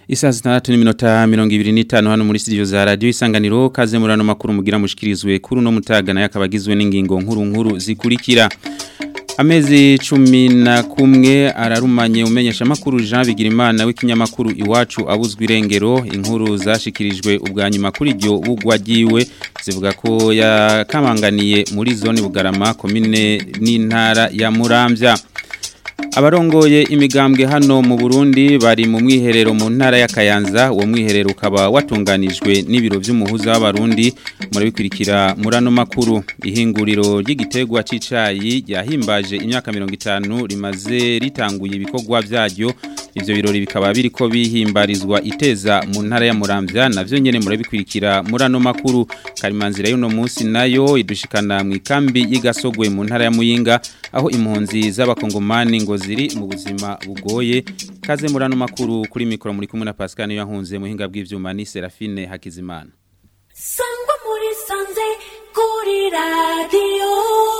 Isa zitandatu n'iminota mirongo ibiri n'itanu hano muri studio za radio isanganiro kaze murano makuru mugira mushikirizwe kuri no mutaga nayo akabagizwe n'ingingo nkuru nkuru zikurikira Amezi cumi na kumwe ararumanye umenyesha makuru Jean Bigirimana w'ikinyamakuru iwacu abuzwa irengero inkuru zashikirijwe ubwa nyuma kuri ryo bugwagiwe zivuga ko yakamanganiye muri zone Bugarama komine n'intara ya Muramvya Abarongoye imigambwe hano mu Burundi bari mu mwiherero mu ntara ya Kayanza uwo mwiherero ukaba watunganijwe n'ibiro by'umuhuza w'abarundi muri bikurikira murano makuru ihinguriro ry'igitegwa c'icayi yahimbaje imyaka 50 rimaze ritanguye ibikorwa byaryo ivyo birori bikaba biriko bihimbarizwa iteza mu ntara ya Muramvya navyo nyene muri bikurikira murano makuru karimanzira y'uno munsi nayo idushikana mu ikambi y'igasogwe mu ntara ya Muyinga aho impunzi z'abakongomani ngo ziri mu buzima bugoye kaze murano makuru kuri mikoro muri kumwe na Pascal niyo yahunze muhinga bw'ivyuma ni Serafine Hakizimana Sangwa muri sanze kuri radio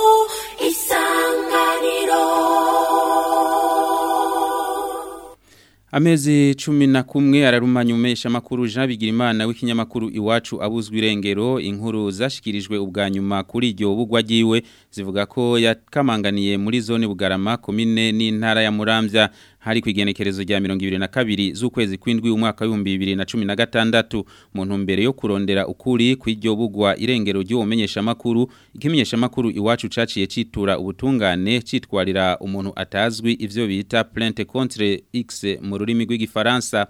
isanganiro Amezi cumi na kumwe ararumanya umesha makuru Jean Bigirimana w'ikinyamakuru iwacu abuzwa irengero inkuru zashikirijwe ubwa nyuma kuri iryo bugwagiwe zivuga ko yakamanganiye muri zone Bugarama komine n'intara ya Muramvya hari kwigenekerezo rya 22 z'ukwezi kwindwi umwaka wa 2016 mu ntumbero yo kurondera ukuri kw'iryo bugwa irengero ryo umenyesha makuru ikimenyesha makuru iwacu caciye citura ubutungane citwarira umuntu atazwi ivyo bita plainte contre X mu rurimi rw'igifaransa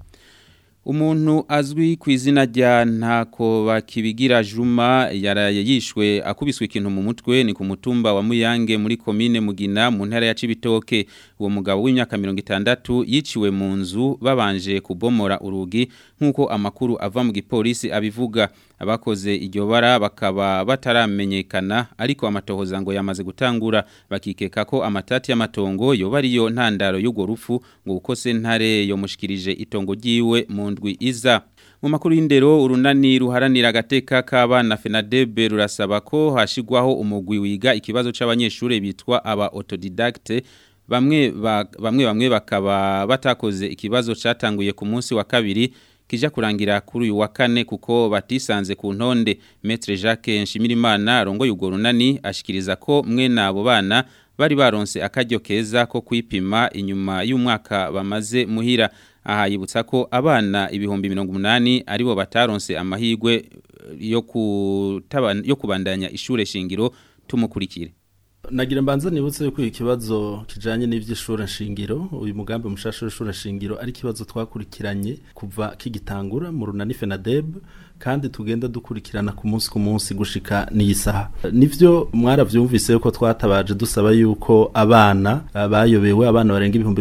Umuntu azwi ku izina rya ntako bakibigira Juma yaraye yishwe akubiswe ikintu mu mutwe ni ku mutumba wa Muyange muri komine Mugina mu ntara ya Cibitoke uwo mugabo w'imyaka 60 yiciwe mu nzu babanje kubomora urugi nkuko amakuru ava mu gipolisi abivuga abakoze iryo bara bakaba bataramenyekana ariko amatohoza ngo yamaze gutangura bakikeka ko amatati y'amatongo yoba ariyo ntandaro y'ugo rupfu ngo uko sentare yomushikirije itongo ryiwe mu ndwi iza mu makuru y'indero urunani ruharanira agateka k'abana FENADEB rurasaba ko hashigwaho umugwi wiga ikibazo c'abanyeshure bitwa aba autodidacte bamwe ba, bamwe bamwe bakaba batakoze ikibazo catanguye ku munsi wa kabiri kija kurangira kuri uyu wa kane kuko batisanze ku ntonde Maître Jacques Nshimirimana rongo yugo runani ashikiriza ko mwe nabo bana bari baronse akaryo keza ko kwipima inyuma y'umwaka bamaze muhira aha yibutsa ko abana ibihumbi 180 aribo bataronse amahigwe yo kutaba yo kubandanya ishure shingiro tumukurikire Nagira mbanza nibutse yuko ikibazo kijanye n'ivy'ishure shingiro uyu mugambi mushasha w'ishure shingiro ari kibazo twakurikiranye kuva kigitangura mu runani FENADEB kandi tugenda dukurikirana ku munsi ku munsi gushika n'isaha nivyo mwaravyumvise yuko twatabaje dusaba yuko abana bayobewe abana barenga ibihumbi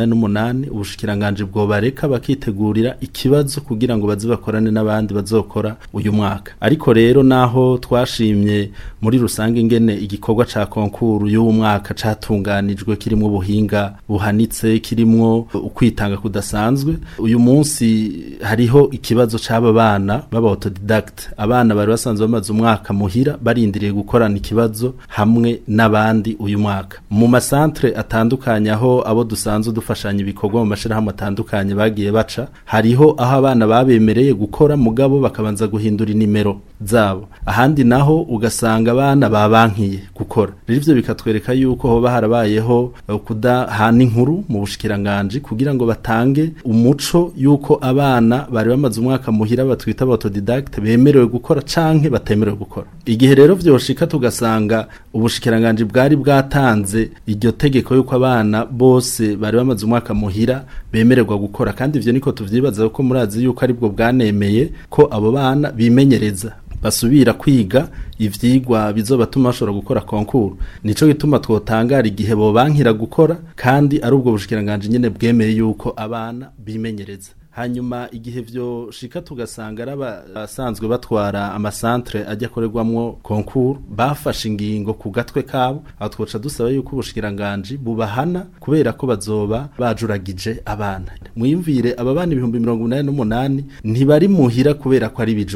188 ubushikiranganje bwo bareka bakitegurira ikibazo kugira ngo baze bakorane n'abandi bazokora uyu mwaka ariko rero naho twashimye muri rusange ingene igikorwa ca konkuru y'uwo mwaka catunganijwe kirimo ubuhinga buhanitse kirimo ukwitanga kudasanzwe uyu munsi hariho ikibazo c'aba bana baba autodidact abana bari basanzwe bamaze umwaka muhira barindiriye gukorana ikibazo hamwe n'abandi uyu mwaka mu masantre atandukanye aho abo dusanzwe dufashanya ibikorwa mu mashirahamwe atandukanye bagiye baca hariho aho abana babemereye gukora mugabo bakabanza guhindura inimero zabo ahandi naho ugasanga abana babankiye gukora rero ivyo bikatwereka yuko hoba harabayeho kudahana inkuru mu bushikiranganje kugira ngo batange umuco yuko abana bari bamaze umwaka muhira batwita autodidacte bemerewe gukora canke batemerewe gukora igihe rero vyoshika tugasanga ubushikiranganje bwari bwatanze iryo tegeko yuko abana bose bari bamaze umwaka muhira bemererwa gukora kandi ivyo niko tuvyibaza ko murazi yuko aribwo bwanemeye ko abo bana bimenyereza basubira kwiga ivyigwa bizobatuma bashobora gukora konkuru nico gituma twotangara igihe bo bankira gukora kandi ari ubwo bushikiranganje nyene bwemeye yuko abana bimenyereza hanyuma igihe vyo shika tugasanga ari abasanzwe batwara amasantre ajya akorerwamwo konkuru bafashe ingingo ku gatwe kabo aho twoca dusaba yuko ubushikiranganje bubahana kubera ko bazoba bajuragije abana mwiyumvire aba bana ibihumbi mirongo inani n'umunani ntibari muhira kubera ko ari ibijuju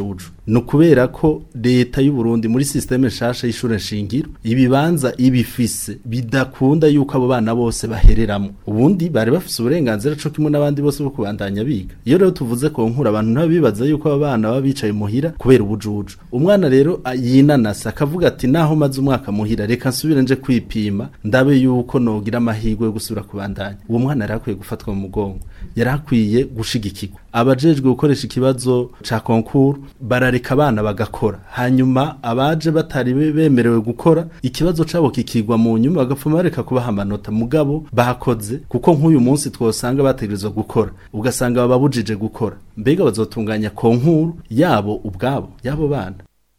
ni ukubera ko leta y'u Burundi muri systeme nshasha y'ishure nshingiro ibibanza ibifise bidakunda yuko abo bana bose bahereramo ubundi bari bafise uburenganzira co kimwe n'abandi bose bo kubandanya biga iyo rero tuvuze ko nkura abantu ntabibaza yuko abo bana baba bicaye muhira kubera ubujuju umwana rero a- yinanasa akavuga ati naho maze umwaka muhira reka nsubire nje kwipima ndabe yuko nogira amahirwe yo gusubira kubandanya uwo mwana yari akwiye gufatwa mu mugongo yari akwiye gushigikirwa abajejwe gukoresha ikibazo ca konkuru barareka abana bagakora hanyuma abaje batari be- bemerewe gukora ikibazo cabo kikigwa mu nyuma bagapfuma bareka kubaha amanota mugabo bakoze kuko nk'uyu munsi twosanga bategerezwa gukora ugasanga bababujije gukora mbega bazotunganya konkuru yabo ubwabo yabo bana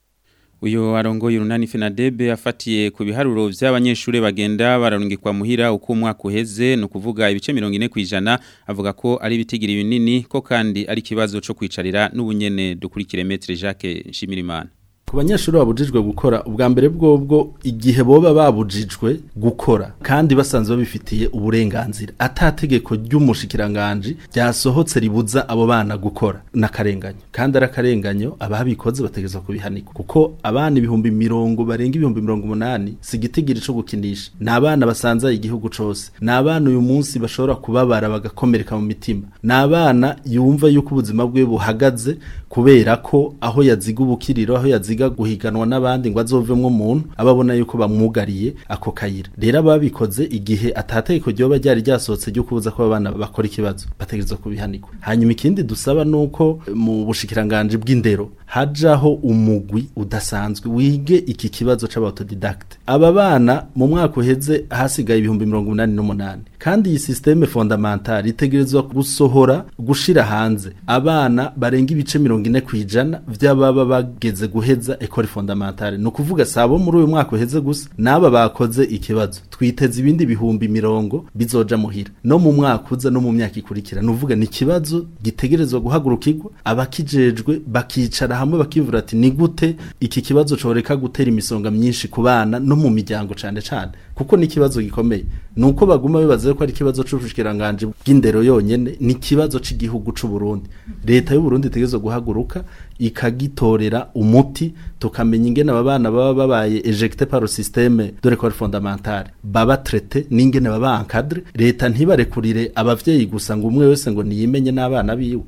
Uyo arongoye urunani Fenadebe afatiye ku biharuro vy'abanyeshure bagenda bararungikwa muhira uko umwaka uheze no kuvuga ibice 40 kwijana avuga ko ari bitigiri binini ko kandi ari kibazo co kwicarira n'ubunyene dukurikire Maître Jacques Nshimirimana ku banyeshuri babujijwe gukora ubwa mbere bwobwo igihe boba babujijwe gukora kandi basanzwe babifitiye uburenganzira atategeko ry'umushikiranganji ryasohotse ribuza abo bana gukora n'akarenganyo kandi ari akarenganyo ababikoze bategerezwa kubihanikwa kuko abana ibihumbi mirongo barenga ibihumbi mirongo umunani si igitigiri co gukinisha ni abana basanzaye igihugu cose ni abana uyu munsi bashobora kubabara bagakomereka mu mitima ni abana yumva yuko ubuzima bwe buhagaze kubera ko aho yaziga ubukiriro aho yaziga guhiganwa n'abandi ngo azovemwo umuntu ababona yuko bamwugariye ako kayira rero ababikoze igihe atategeko ryoba ryari ryasohotse ryo kubuza ko abana bakora ikibazo bategerezwa kubihanikwa hanyuma ikindi dusaba nuko mu bushikiranganje bw'indero hajaho umugwi udasanzwe wige iki kibazo c'abautodidacte aba bana mu mwaka uheze hasigaye ibihumbi mirongo umunani n'umunani kandi iyi systeme fondamentale itegerezwa gusohora gushira hanze abana barenga ibice mirongo ine kwijana vy'ababa bageze guheza ekole fondamentale ni ukuvuga sabo muri uyu mwaka uheze gusa n'aba bakoze ikibazo twiteze ibindi bihumbi mirongo bizoja muhira no mu mwaka uza no mu myaka ikurikira ni uvuga ni ikibazo gitegerezwa guhagurukirwa abakijejwe bakicara hamwe bakivura ati ni gute iki kibazo coreka gutera imisonga myinshi ku bana no mu miryango cane cane kuko ni ikibazo gikomeye nuko baguma bibaza ko ari ikibazo c'ubushikiranganje bw'indero yonyene ni ikibazo c'igihugu c'u Burundi leta y'u Burundi itegerezwa guhaguruka ikagitorera umuti tukamenya ingene aba bana baba babaye ejecté par le système de l'école fondamentale baba traité n'ingene baba encadré leta ntibarekurire abavyeyi gusa ngo umwe wese ngo niyimenye n'abana biwe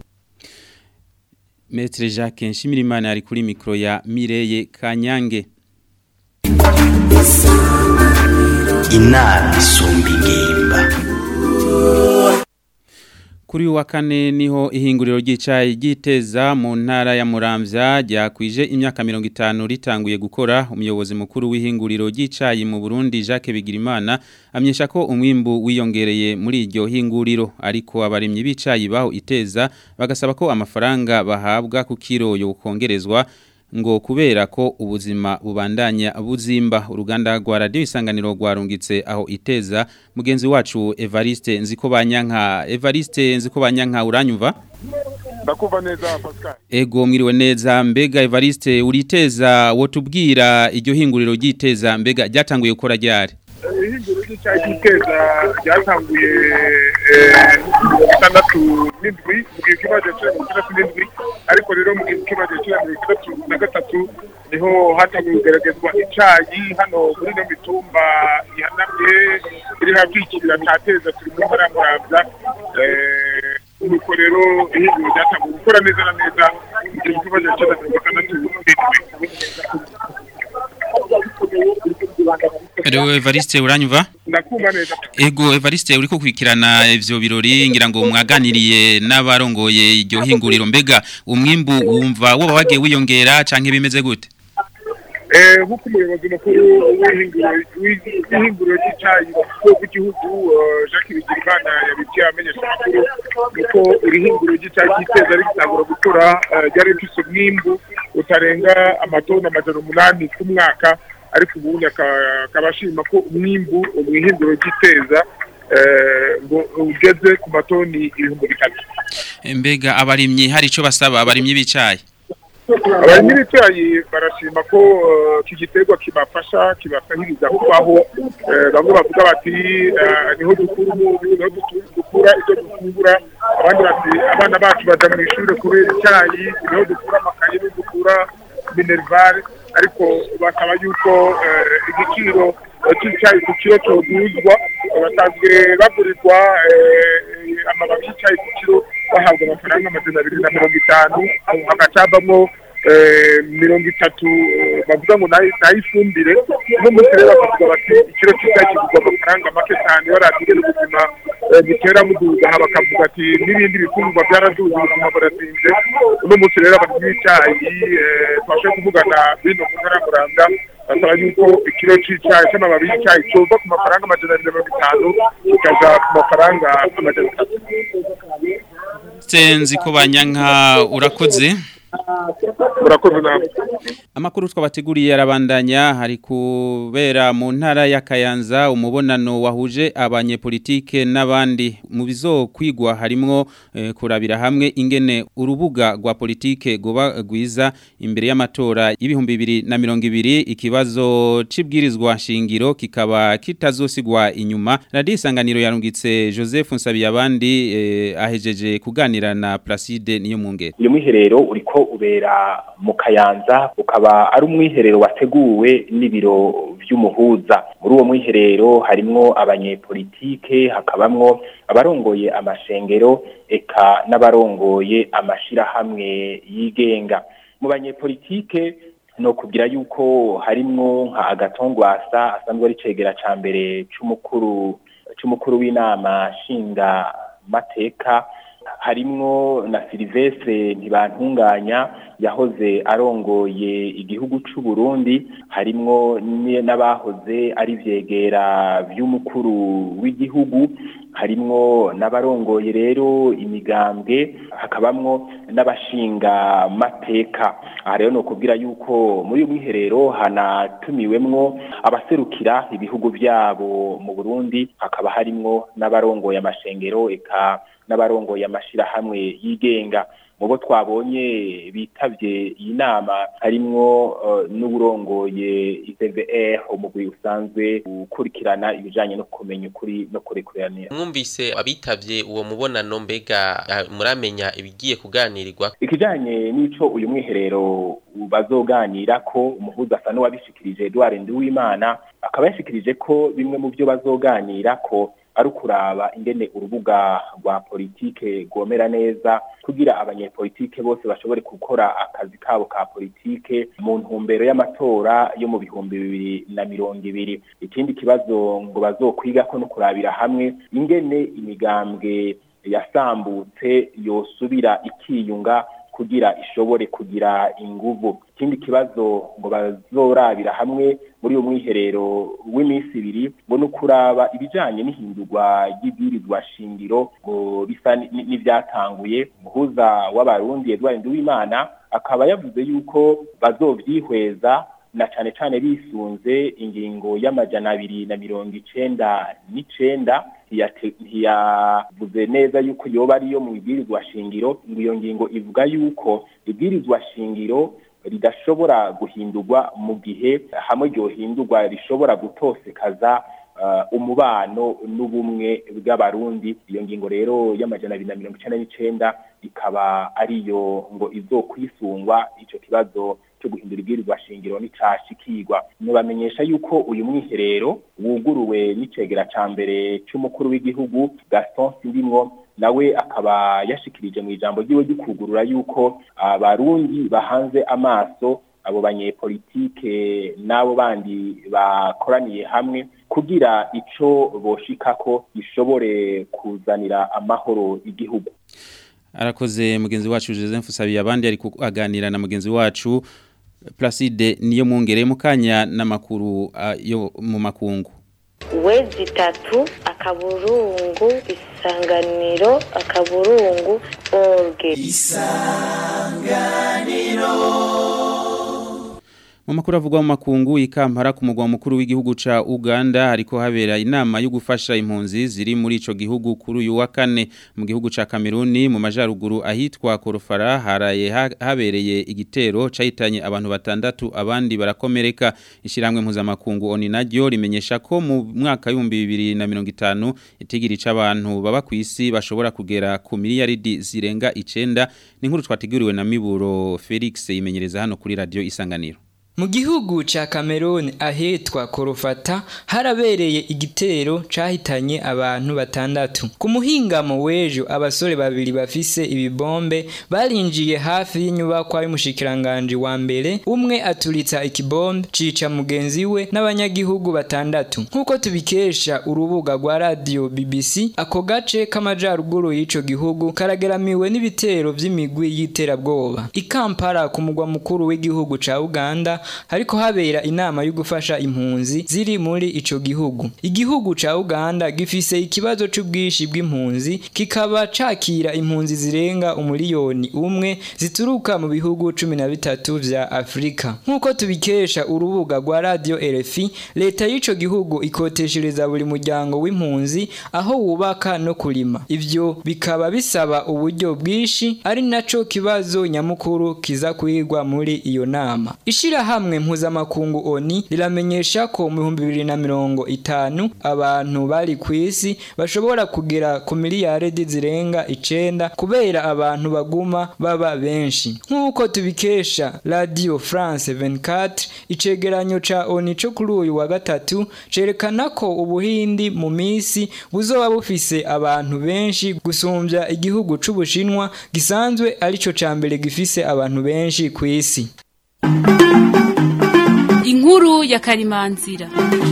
Maître Jacques Nshimirimana ari kuri mikro ya Mireye Kanyange inama isumba ingimba Kuri uyu wa kane niho ihinguriro ry'icayi ryiteza mu ntara ya Muramvya ryakwije imyaka 50 ritanguye gukora umuyobozi mukuru w'ihinguriro ry'icayi mu Burundi Jacques Bigirimana amyesha ko umwimbu wiyongereye muri iryo hinguriro ariko abarimyi b'icayi baho iteza bagasaba ko amafaranga bahabwa ku kiro yo kongerezwa ngo kubera ko ubuzima bubandanya buzimba uruganda rwa radio isanganiro rwarungitse aho iteza mugenzi wacu Evariste nziko banyanka Evariste nziko banyanka uranyumva ndakumva neza Pascal Ego mwiriwe neza mbega Evariste uriteza wotubwira iryo hinguriro ryiteza mbega ryatanguye gukora ryari ihinguro ry'icyayi cy'iteza ryatanguye gatandatu n'indwi mu gihe kibazo cya mirongo itandatu n'indwi ariko rero mu gihe kibazo cya mirongo itandatu na gatatu niho hatanguye kugaragazwa icyayi hano muri ino mitumba ihanamye iri hafi y'ikibira cya teza turi mu ntara ya muramvya nuko rero ihinguro ryatanguye gukora neza na neza mu gihe kibazo cya mirongo itandatu n'indwi Ero Evariste uranyumva ndakumva neza Ego Evariste uriko kurikirana ivyo birori ngira ngo mwaganiriye n'abarongoye iryo hinguriro mbega umwimbu wumva woba wagiye wiyongera canke bimeze gute Eh, nk'uko umuyobozi mukuru w'ihinguriro w'ihinguriro ry'icyayi w'igihugu eh, Jacques Bigirimana yabibwiye amenyesha amakuru nuko iri hinguriro ry'icyayi ryiteza rigitangura gukora eh, ryari rifise umwimbu utarenga amatoni amajana umunani ku mwaka ariko ubundi aka- akaba ashima ko umwimbu mu ihinguriro ry'iteza eh, ngo ugeze ku matoni ibihumbi bitatu mbega abarimyi hari ico basaba abarimyi b'icayi abarimyi b'icyayi barashima ko eh, iki giterwa kibafasha kibasahiriza kubaho Eh, bamwe bavuga bati eh, niho dukura umunyu niho dutu- dukura ibyo dufungura abandi bati abana bacu baja mu ishuri kubera icyayi niho dukura amakaye niho dukura minervare ariko basaba yuko eh, igiciro eh, c'icyayi ku kiro coduzwa basanzwe bagurirwa eh, amababi y'icyayi ku kiro bahabwa amafaranga amajana abiri na mirongo itanu hagacabamwo eh, mirongo itatu eh, bavuga ngo nayo nayo ifumbire uno munsi rero bakavuga bati ikiro cy'icyayi kigurwa amafaranga make cyane barabwira ubuzima eh, butera buduga aha bakavuga ati n'ibindi bifungurwa byaraduze ubuzima burazinze uno munsi rero abarimyi b'icyayi eh, twashe kuvugana bino mu ntara ya Muranga basaba yuko ikiro c'icyayi c'amababi y'icyayi cova ku mafaranga amajana abiri na mirongo itanu kikaja ku mafaranga amajana atatu senzi ko banyanka urakoze murakoze namwe Amakuru twabateguriye arabandanya hari kubera mu ntara ya Kayanza umubonano wahuje abanyepolitike n'abandi mu bizokwigwa harimwo eh, kurabira hamwe ingene urubuga rwa politike goba gwiza imbere y'amatora y'ibihumbi bibiri na mirongo ibiri ikibazo c'ibwirizwa shingiro kikaba kitazosigwa inyuma Radio Isanganiro yarungitse Joseph Nsabiyabandi eh, ahejeje kuganira na Placide niyo mungere uyu mwiherero uriko ubera mu kayanza ukaba ari umwiherero wateguwe n'ibiro vy'umuhuza muri uwo mwiherero harimwo abanyepolitike hakabamwo abarongoye amashengero eka n'abarongoye amashirahamwe yigenga mu banyepolitike no kugira yuko harimwo nka agatongwasa asanzwe ari cegera ca mbere c'umukuru c'umukuru w'inama nshinga mateka harimwo na Silvestre ntibantunganya yahoze arongoye igihugu c'u Burundi harimwo ni- n'abahoze ari vyegera vy'umukuru w'igihugu harimwo n'abarongoye rero imigambwe hakabamwo n'abashinga mateka aha rero no kubwira yuko muri uyu mwiherero hanatumiwemwo abaserukira ibihugu vyabo mu Burundi hakaba harimwo n'abarongoye amashengero eka n'abarongoye amashirahamwe yigenga mu bo twabonye bitavye iyi nama harimwo uh, n'uburongoye ICVR umugwi usanzwe ukurikirana ibijanye no kumenya ukuri no kurekuranira mwumvise abitavye uwo mubonano mbega ah, muramenya ibigiye kuganirirwa ikijanye n'ico uyu mwiherero bazoganira ko umuhuza asa n'uwabishikirije Edouard Nduwimana akaba yashikirije ko bimwe mu byo bazoganira ko ari ukuraba ingene urubuga rwa politike rwomera neza kugira abanyepolitike bose bashobore gukora akazi kabo ka politike mu ntumbero y'amatora yo mu bihumbi bibiri na mirongo ibiri ikindi kibazo ngo bazokwiga ko no kurabira hamwe ingene imigambwe yasambutse yosubira ikiyunga kugira ishobore kugira inguvu ikindi kibazo ngo bazorabira hamwe muri uyu mwiherero w'iminsi ibiri ngo ni ukuraba ibijanye n'ihindurwa ry'ibwirizwa shingiro ngo bisa ni- ni- n'ivyatanguye umuhuza w'abarundi Edouard Nduwimana akaba yavuze yuko bazovyihweza na cane cane bisunze ingingo y'amajana abiri na mirongo icenda n'icenda ntiyate- ntiyavuze neza yuko yoba ariyo mu ibwirizwa shingiro ngo iyo ngingo ivuga yuko ibwirizwa shingiro ridashobora guhindurwa mu gihe hamwe ryohindurwa rishobora gutosekaza uh, umubano n'ubumwe bw'abarundi iyo ngingo rero y'amajana abiri na mirongo icenda n'icenda ikaba ariyo ngo izokwisungwa ico kibazo cyo guhindura ibwirizwa shingiro nicashikirwa nubamenyesha yuko uyu mwiherero wuguruwe n'icegera ca mbere c'umukuru w'igihugu Gaston Sindimwo nawe akaba yashikirije mu ijambo ryiwe ry'ukugurura yuko abarundi bahanze amaso abo banyepolitike n'abo bandi bakoraniye hamwe kugira ico boshikako gishobore kuzanira amahoro igihugu arakoze mugenzi wacu Joseph Sabiye abandi ari kuganira na mugenzi wacu Placide niyo mungere mukanya n'amakuru ah, yo mu makungu wezi itatu akaburungu isanganiro akaburungu orge Mu makuru avugwa mu makungu ikampara ku mugwa mukuru w'igihugu ca Uganda hariko habera inama yo gufasha impunzi ziri muri ico gihugu kuri uyu wa kane mu gihugu ca Kameruni mu majaruguru ahitwa Korofara haraye ha- habereye igitero cahitanye abantu batandatu abandi barakomereka ishiramwe mpuzamakungu oni naryo rimenyesha ko mu mwaka w'ibihumbi bibiri na mirongo itanu itigiri c'abantu baba ku isi bashobora kugera ku miliyaridi zirenga icenda ni inkuru twateguriwe na Miburo Felix imenyereza hano kuri radio Isanganiro Mu gihugu ca Cameroon ahetwa Korofata harabereye igitero cahitanye abantu batandatu. Ku muhingamo w'ejo abasore babiri bafise ibibombe barinjiye hafi y'inyubakwa y'umushikiranganje wa mbere umwe aturitsa ikibombe cica mugenzi we n'abanyagihugu batandatu. Nkuko tubikesha urubuga rwa radio BBC ako gace k'amajaruguru y'ico gihugu karageramiwe n'ibitero vy'imigwi y'iterabwoba. Ikampara ku mugwa mukuru w'igihugu ca Uganda hariko habera inama yo gufasha impunzi ziri muri ico gihugu. Igihugu ca Uganda gifise ikibazo c'ubwishi bw'impunzi kikaba cakira impunzi zirenga umuliyoni umwe zituruka mu bihugu cumi na bitatu vya Afrika. Nkuko tubikesha urubuga rwa radio RFI, leta y'ico gihugu ikoteshereza buri muryango w'impunzi aho wubaka no kurima. Ivyo bikaba bisaba uburyo bwishi ari naco kibazo nyamukuru kiza kwigwa muri iyo nama. Ishirahamwe mpuzamakungu ONI riramenyesha ko mu bihumbi bibiri na mirongo itanu abantu bari ku isi bashobora kugera ku miliyaridi zirenga icenda kubera abantu baguma baba benshi. Nk'uko tubikesha Radio France 24 icegeranyo ca ONI co kuri uyu wa gatatu cerekana ko ubuhindi mu misi buzoba bufise abantu benshi gusumbya igihugu c'Ubushinwa gisanzwe arico ca mbere gifise abantu benshi ku isi. inkuru ya karimanzira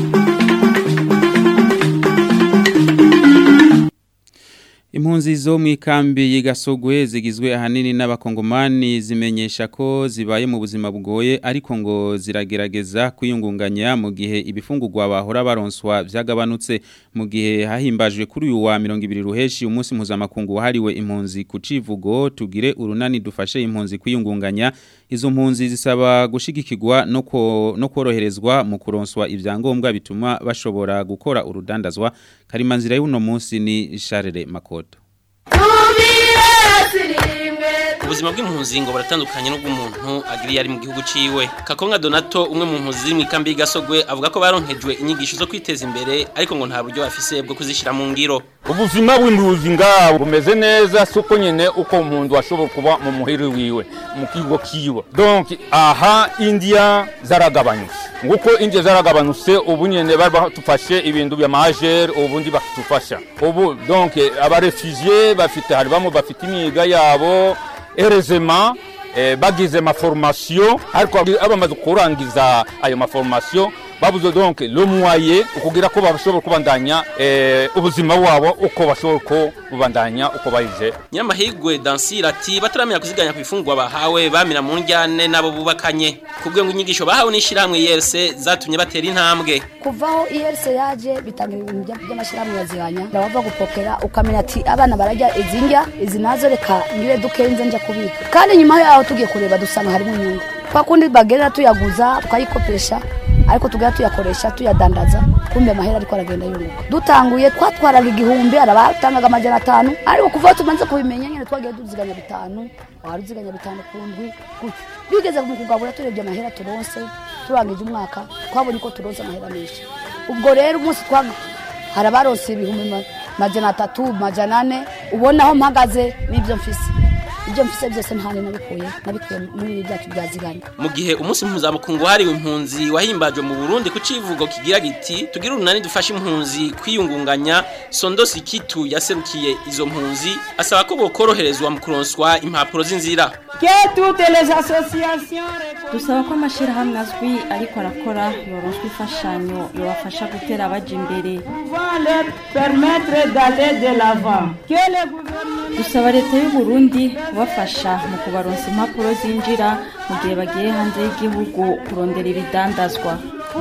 Impunzi zo mu ikambi y'igasogwe zigizwe ahanini n'abakongomani zimenyesha ko zibaye mu buzima bugoye ariko ngo ziragerageza kwiyungunganya mu gihe ibifungurwa bahora baronswa vyagabanutse mu gihe hahimbajwe kuri uyu wa 200 ruheshi umunsi mpuzamakungu wahariwe impunzi ku civugo tugire urunani dufashe impunzi kwiyungunganya izo mpunzi zisaba gushigikirwa no ko- no koroherezwa mu kuronswa ivyangombwa bituma bashobora gukora urudandazwa karimanzira y'uno munsi ni Charles Makoto ubuzima bw'impunzi ngo buratandukanye n'ubw'umuntu agiriye ari mu gihugu ciwe kakonga donato umwe mu mpunzi ziri mu ikambi y'igasogwe avuga ko baronkejwe inyigisho zo kwiteza imbere ariko ngo nta buryo bafise bwo kuzishira mu ngiro ubuzima bw'imbuzi ngabo bumeze neza suko nyene uko umuntu ashobora kuba mu muhiri wiwe mu kigo kiwe donc aha india zaragabanutse nguko india zaragabanutse ubu nyene bari batufashe ibintu bya majere ubundi bakitufasha ubu donc abarefugie bafite hari bamwe bafite imiga yabo erezema eh, bagize maformation ariko abamaze kurangiza ayo maformation babuze donc le moyen ukugira ko bashobora kubandanya eh, ubuzima wabo uko bashobora ko bubandanya uko bayije nyamahigwe dansira ati bataramenya kuziganya ku ifungwa bahawe bamira mu njyane nabo bubakanye kubwe ngo inyigisho bahawe n'ishyirahamwe yese zatumye batera intambwe kuvaho iyerse yaje bitanga ibintu bya- by'amashyirahamwe yazihanya ndabava gupokera ukamenya ati abana barajya izi ndya izi nazo reka ngire dukenze njya kubika kandi nyuma yaho tugiye kureba dusanga harimo inyungu kwa kundi bagerera tuyaguza tukayikopesha ariko tugera tuyakoresha tuyadandaza kumbe amahera ariko aragenda yunguka dutanguye twatwaraga igihumbi arabatangaga amajana atanu ariko kuva aho tumaze kubimenya nyine twagiye tuziganya bitanu wari uziganya bitanu ku ndwi gutyo bigeze mu kugabura turebye amahera turonse turangije umwaka twabonye ko turonse amahera menshi ubwo rero umunsi twa hari abaronse ibihumbi ma- majana atatu majana ane ubona aho mpagaze n'ibyo mfise ibyo mfise byose ntane nabikuye nabikuye muri ibi byacu byaziganye mu gihe umunsi mpuzamakungu wahariwe impunzi wahimbajwe mu burundi ku civugo kigira giti tugire urunani dufashe impunzi kwiyungunganya sondosi kitu yaserukiye izo mpunzi asaba ko bokoroherezwa mu kuronswa impapuro z'inzira dusaba ko amashyirahamwe azwi ariko arakora yoronswa imfashanyo yobafasha gutera abaja imbere dusaba leta y'u Burundi kubafasha mu kubaronsa impapuro zinjira mu gihe bagiye hanze y'igihugu kurondera ibidandazwa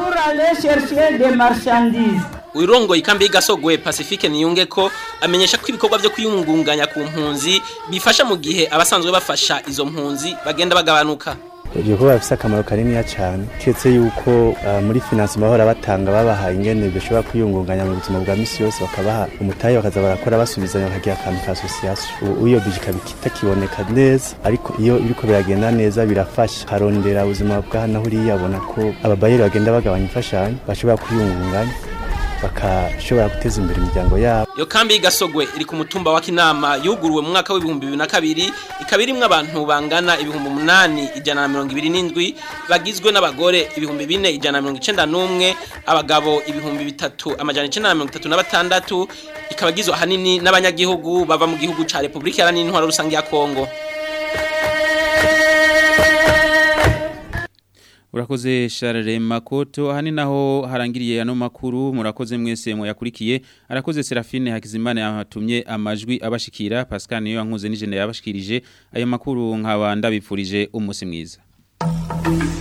urongoye ikambi y'igasogwe pacifique niyunge ko amenyesha ko ibikorwa byo kwiyungunganya ku mpunzi bifasha mu gihe abasanzwe bafasha izo mpunzi bagenda bagabanuka ibyo kuba bifite akamaro kaniniya cyane keretse yuko uh, muri finance bahora batanga babaha ingene bishobora kwiyungunganya mu buzima bwa misi yose bakabaha umutayi bakaza barakora basubizanya bakagira akantu ka association ubu iyo bije ikaba itakiboneka neza ariko iyo biriko biragenda neza birafasha harondera ubuzima bwa hano huriya abona ko ababayeri bagenda bagabanya imfashanyo bashobora kwiyungunganya bakashobora guteza imbere imiryango yabo iyo kambi y'igasogwe iri ku mutumba wa kinama yuguruwe mu mwaka w'ibihumbi bibiri na kabiri ikaba irimwo abantu bangana ibihumbi umunani ijana na mirongo ibiri n'indwi bagizwe n'abagore ibihumbi bine ijana na mirongo icenda n'umwe abagabo ibihumbi bitatu amajana icenda na mirongo itatu na batandatu ikaba igizwe ahanini n'abanyagihugu bava mu gihugu ca repubulika iharanira intwaro rusange ya kongo Urakoze Charles Makoto hani naho harangiriye ano makuru murakoze mwese muyakurikiye arakoze Serafine Hakizimana yatumye amajwi abashikira Pascal niyo yankuze n'ijene yabashikirije ayo makuru nkaba ndabipfurije umunsi mwiza